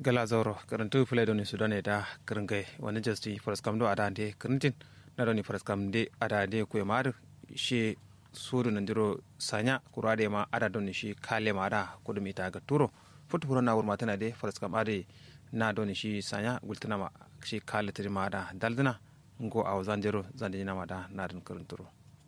gala zoro karantu fule doni sudane da karingai wani jasti faraskam do ada de karintin na doni faraskam de ada de ku mar shi sudu nandiro sanya kurade ma ada doni shi kale ma ada kudumi ta ga turo futu furo na wurma tana de faraskam ade na doni shi sanya gultana ma shi kale tiri ma ada daldina ngo aw zanjero zanjina ma da na don karinturo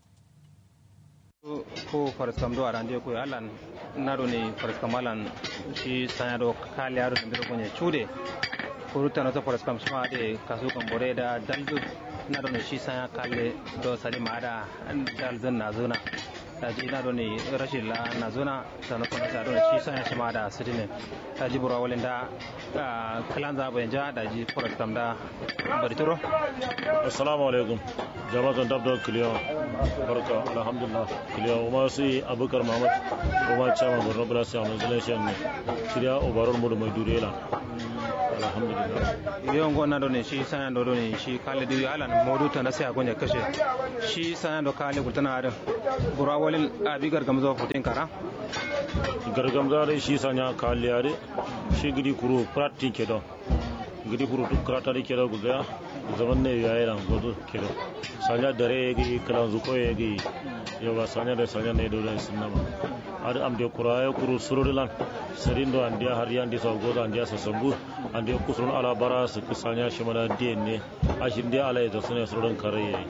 ko faraskam do arande ko alan naro ni faraskam alan shi sanya do kale yaro da ndiro gonye chude ko ruta no to faraskam sma de kasu kan bore da daldu naro ni shi sanya kale do sali ma da dalzan na zona ta ji na ni rashin la na zona ta no kuma ta do shi sanya shi ma da sidine ta ji bura walin da kalan za bayan ja da ji faraskam da bari turo assalamu alaikum jama'atan dabda kiliya barka alhamdulillah kiliya kuma su yi abubakar mahmud kuma chairman borno blast a malaysia ne shirya obarar mu da mai durela alhamdulillah yon gonna do ne shi sanan do ne shi kale diri alan modu ta nasiya gonya kashe shi sanan do kale gultana ada bura walin abi gargam zo futin kara gargam zare shi sanya kale yare shi gidi kuru practice do gidi kuru duk karata da kira guda zaman ne ya yi rangodo kira sanya dare ya gi kalan zuko ya gi yawa sanya da sanya ne dole sun nama har am de kura ya kuru sururilan sarin do an dia har yan di so goda an dia sa sambu an dia kusurun ala bara su ku sanya shi mana de ne ashin dia ala ya sune surun kare yayi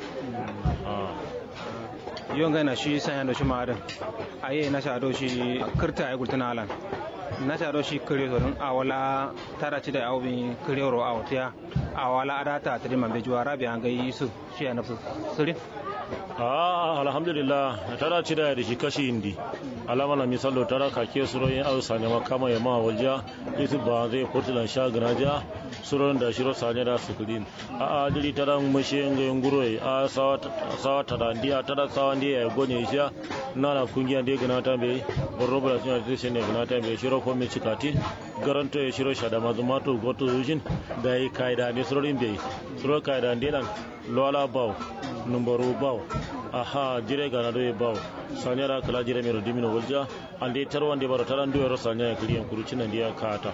yon ga na shi sanya do shi ma'adan aye na sha do shi kirta ya gultana alan na sha do shi kire so dun awala tara ci da awbin kire ro awtiya awala adata tiri man bejuwa rabi an ga yisu shi ya nafsu sirin a alhamdulillah tara ci da shi kashi indi alama na misalo tara kake suro yin au sanya makama ya ma walja isu ba zai portland sha ganaja suro da shiro sanya da sukulin a a diri tara mushe nga nguro a sawa sawa tara ndia tara sawa ndia ya gonye sha nana kungiya ndia gana ta be borro bra suna da shi ne gana ta be shiro ko me cikati garanto ya shiro shada mazumato goto yujin da yi kaida ne suro rin be suro kaida ndilan lola baw numbaru baw aha jire gana do baw sanyara kala jire mero dimino wolja ande tarwande baro taran do ro sanya ya kliyan kurucin nan dia kata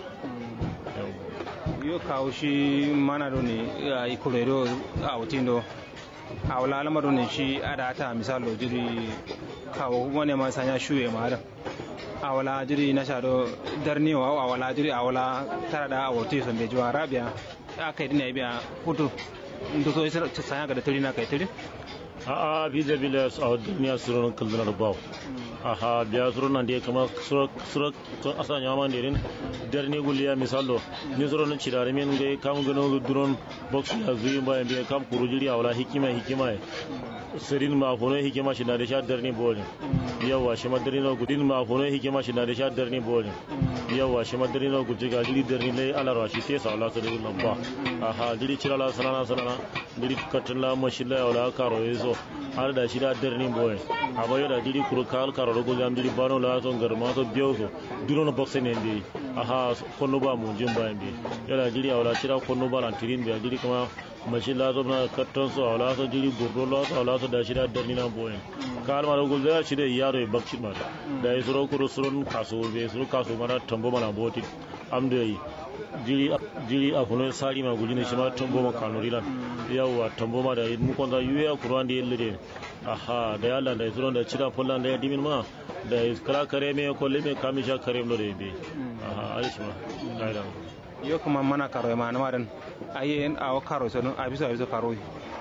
yo kawo shi mana do ne i kulero a wutindo a wala alama do ne shi ada ta misalo jiri kawo wani ma sanya shuye ma da a wala jiri na sha do darni wa a wala jiri a wala tara da a wuti son bejuwa rabia aka yi dina biya hutu ndo so isa sanya ga da turi na kai turi a a bi da bila a duniya suron kallar baw aha biya suron nan dai kama suro suro to asa nyama ndirin darni guliya misalo ni suron ci da min ga kam gano duron box ya zuyi bayan biya kam kurujiri a wala hikima hikima sirin ma fono hikima shi na da sha darni bolin yawa shi madari na gudin ma fono hikima shi na da sha darni bolin yawa shi madari na guji ga diri darni lai alarwa shi te sa Allah sai nan ba aha diri cira la salana salana diri katin la mashi la wala karo yeso har da shi da darni boye amma yau da diri kuro kal karo rogo jam diri bano la son garma so biyo so diro no boxe ne ndi aha konno ba mu jin ba ndi yau da diri wala cira konno ba lan tirin biya diri kuma mashi la so na katton so wala so diri gurdo la so wala so da shi da darni na boye kal ma rogo da shi da yaro e bakci ma da yi suro kuro suron kaso be suro kaso mana tambo mana boti amdo yi jiri jiri a kuno sari ma gujine shi ma tambo ma kanuri lan yawa tambo ma da mu konda yuwe a kuran da yelle aha da yalla da suron da cira pollan da ya dimin ma da kala kare me ko le me kamisha kare no de be aha alishi ma gaida yo kuma mana karo ma na madan ayen awo karo so a bisa bisa karo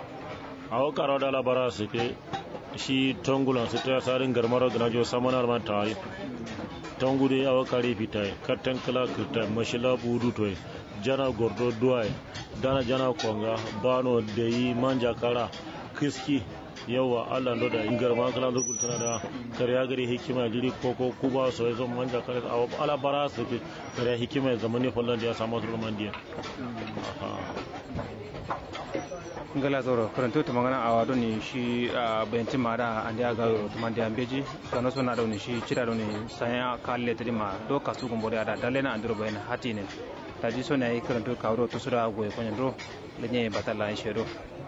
awo karo da labara su ke shi tongulan su ta sarin garmar gana jo samanar man tare tongude awa kare fitai kattan kala kirtai mashila budu toy jana gordo duwai dana jana konga bano da yi manja kara kiski yawa allah ndo da ingar ma kala ndo kultana da kariya gari hikima jiri koko kuba so yazo manja kare awa ala bara su ke kariya hikima zamani fallan da ya samu su mandiya ngala zoro karanto to magana a wado ni shi bayanti mara ande aga to mande ambeji kano sona do ni shi cira do ni saya kalle tadi ma do kasu gumbo da dalle na andro bayan hati ne taji sona yi karanto kawro to sura goye konyen do lenye batalla in shedo